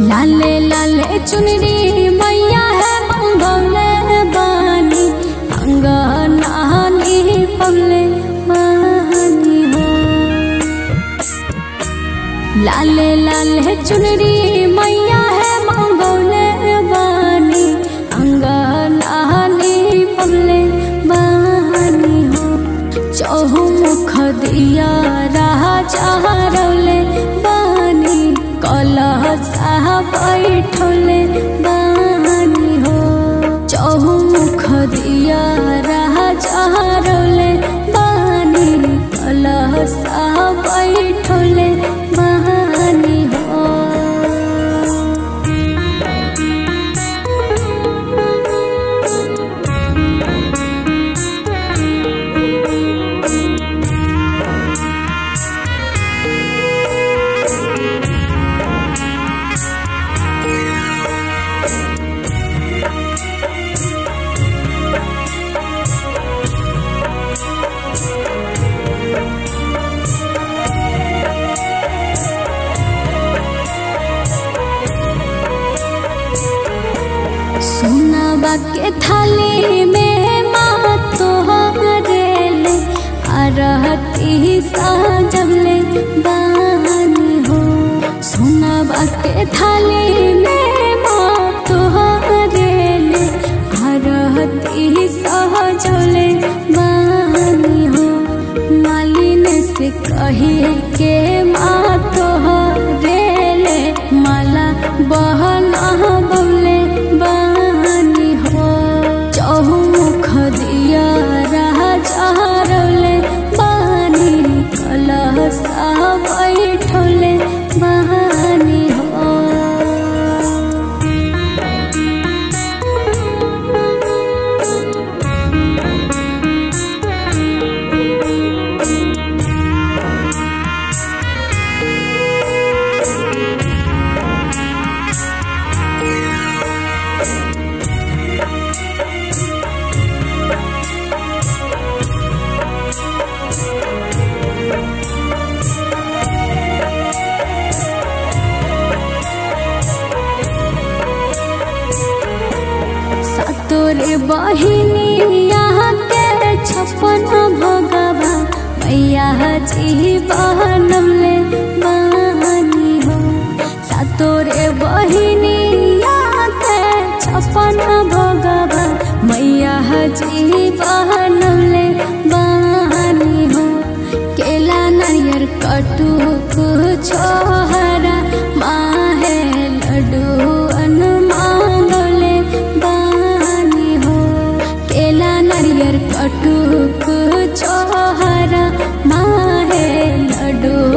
लाले लाले चुनरी मैया है मंगौले बानी अंगनानी पवले बानी हो लाले लाले चुनरी मैया है मंगौले बानी अंगनानी पवले बानी हो चौमुख दिया राजा रौले बानी कलह साहब बैठले बानी हो चौमुख दिया राजा रौले बानी कलह साहब बैठले बानी हो सोनाबा के थाली में माँ तोहरेले आरती साजबले बानी हो सोनाबा के थाली में माँ तोहरेले आरती साजले बानी हो मालिन से कही के माँ तोहरेले माला बहना बबले बानी हो चौमुख दिया राजा रौले बानी कलह सा बैठले बानी हो तोरे बहिनी यहाँ के छप्पन भोगवा मैया जी बनमले बानी हो तोरे बहिनी यहाँ के छप्पन भोगवा मैया जी बनमले बानी हो केला नारियर कटु छोहरा माहे लड्डू अनुमांगले बानी हो केला नारियर कटुक छोहरा माहे लड्डू